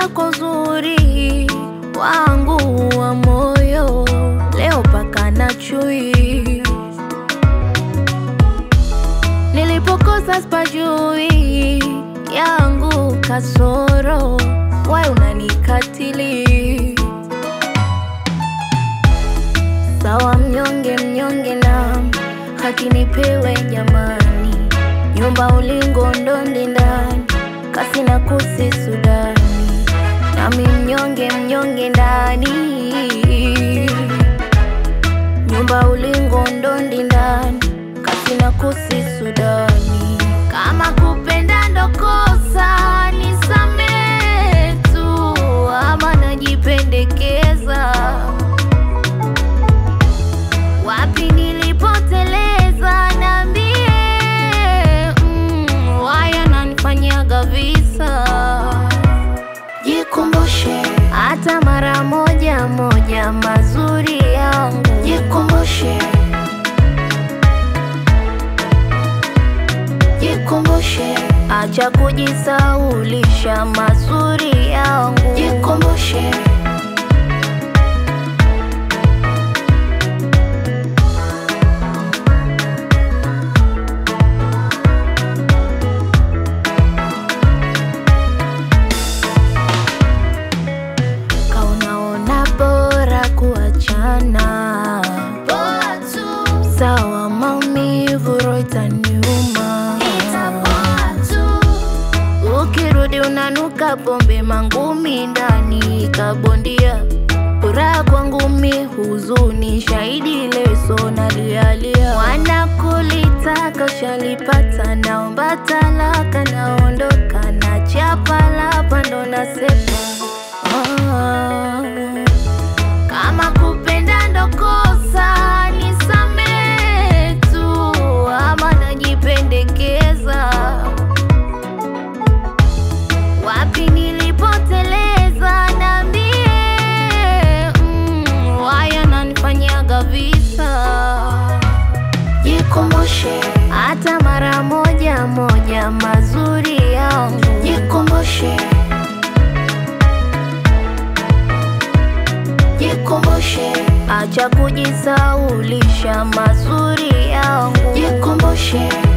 kwa uzuri wangu wa moyo, leo paka na chui. Nilipokosa spajui yangu kasoro, wai unanikatili. Sawa mnyonge mnyonge na haki nipewe jamani, nyumba ulingo ndondi ndani kasi na kusi Sudani, nami mnyonge mnyonge ndani, nyumba ulingo ndondi ndani kasi na kusi Sudani. Kama kupenda ndo kosa nisamehe tu, ama najipendekeza wapi nilipoteleza, niambie. Mm, waya nanifanyaga visa, Jikumbushe, hata mara moja moja mazuri yangu jikumbushe, jikumbushe, acha kujisaulisha mazuri yangu jikumbushe, kaunaona bora kuachana poa tu, sawa maumivu roho itaniuma itapoa tu, ukirudi unanuka pombe mangumi ndani kabondia furaha kwangu mi huzuni shahidi leso nalialia wanakulitaka ushalipata naomba talaka naondoka na chapa lapa ndo nasepa ah. Kama kupenda ndo kosa nisamehe tu, ama najipendekeza. Wapi nilipoteleza, niambie. Mm, waya nanifanyaga visa, jikumbushe, hata mara moja moja mazuri yangu jikumbushe, jikumbushe, acha kujisaulisha mazuri yangu jikumbushe,